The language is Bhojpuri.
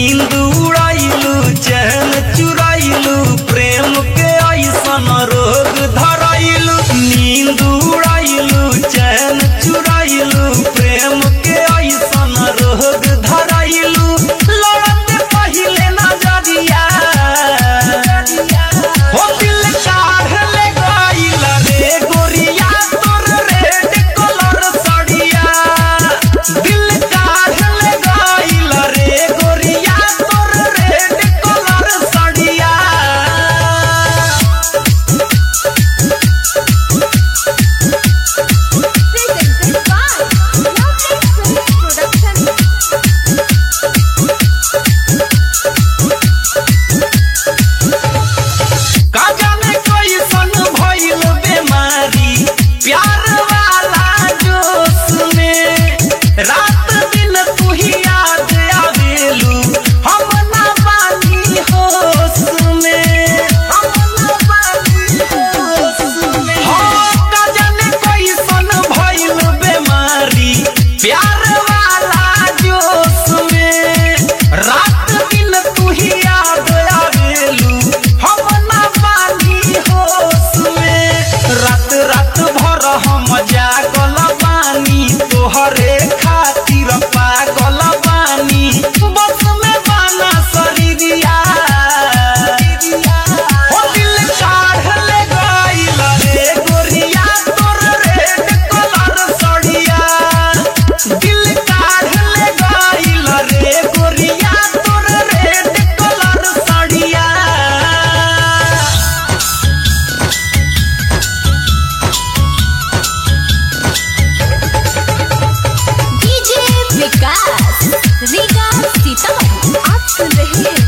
नींद उड़ाइलू चैन चुराइलू प्रेम के ऐसन रोग धराइलू नींद उड़ाइलू चैन चुराइलू प्रेम के ऐसन रोग धराइलू लड़ते पहिले नजरिया हो दिल काढ़ ले गइल रे गोरिया तोर रेड कलर साड़िया दिल काढ़ ले गइल रे गोरिया तोर रेड कलर साड़िया Presented by Lovely Films Production. का जाने कैसन भइल बेमारी प्यार वाला जोश में रात दिन तू ही याद आवेलू हम ना बानी होश में हम ना बानी होश में हो का जाने कैसन भइल बेमारी प्यार वाला जोश में रात दिन तू ही याद आवेलू हम ना बानी होश में रात रात भर हम जागल बानी तोहरे खातिर पागल बानी बस में बाना शरीरिया हो दिल काढ़ ले गइल रे गोरिया तोर रेड कलर साड़िया दिल काढ़ ले गइल रे गोरिया तोर रेड कलर साड़िया DJ विकास रीगा सीतामढ़ी आप सुन रहे हैं